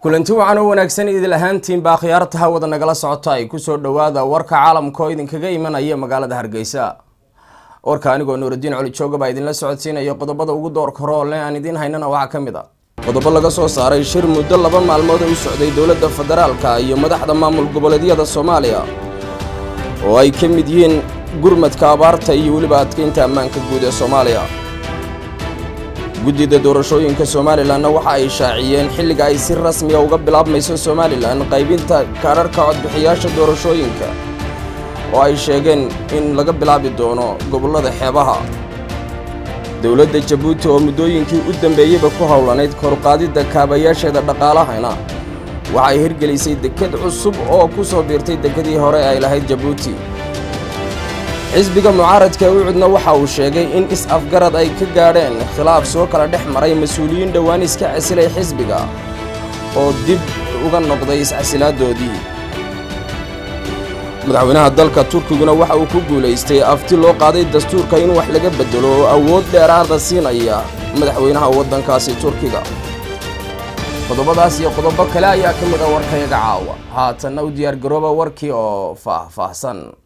kulanti wacan oo wanaagsan idil ahaantiinba akhyaarta hawada nagala socota ay kusoo dhawaada warka caalamka oo idinkaga imanaya magaalada hargeysa warka anigoo nuuraddiin coli jooga baa idinla socodsiinaya qodobada ugu doorka horoole aan idiin haynana waxaa ka mid a qodobo laga soo saaray shir muddo laba maalmood u socday dowladda federaalka iyo madaxda maamul goboleedyada soomaaliya oo ay ka mid yihiin gurmadka abaarta iyo weliba adkeynta ammaanka guud ee soomaaliya guddida doorashooyinka somalilanna waxa ay shaaciyeen xilliga ay si rasmiya uga bilaabmayso somalilan qaybinta kaadharhka codbixiyaasha doorashooyinka oo ay sheegeen in laga bilaabi doono gobollada xeebaha dowladda jabuuti oo muddooyinkii u dambeeyeyba ku howlanayd koruqaadidda kaabayaasheeda dhaqaalahana waxa ay hirgelisay deked cusub oo ku soo biirtay dekedii hore ay lahayd jabuuti xisbiga mucaaradka ucudna waxa uu sheegay in is-afgarad ay ka gaadheen khilaaf soo kala dhex maray mas-uuliyiin dhowaan iska casilay xisbiga oo dib uga noqday iscasilaaddoodii madaxweynaha dalka turkiguna waxa uu ku guulaystay afti loo qaaday dastuurka in wax laga beddelo oo awood dheeraada siinaya madaxweynaha waddankaasi turkiga qodobadaas iyo qodobo kale ayaa ka mid a warkayaga caawa haatanna u diyaargarooba warkii oo faah-faahsan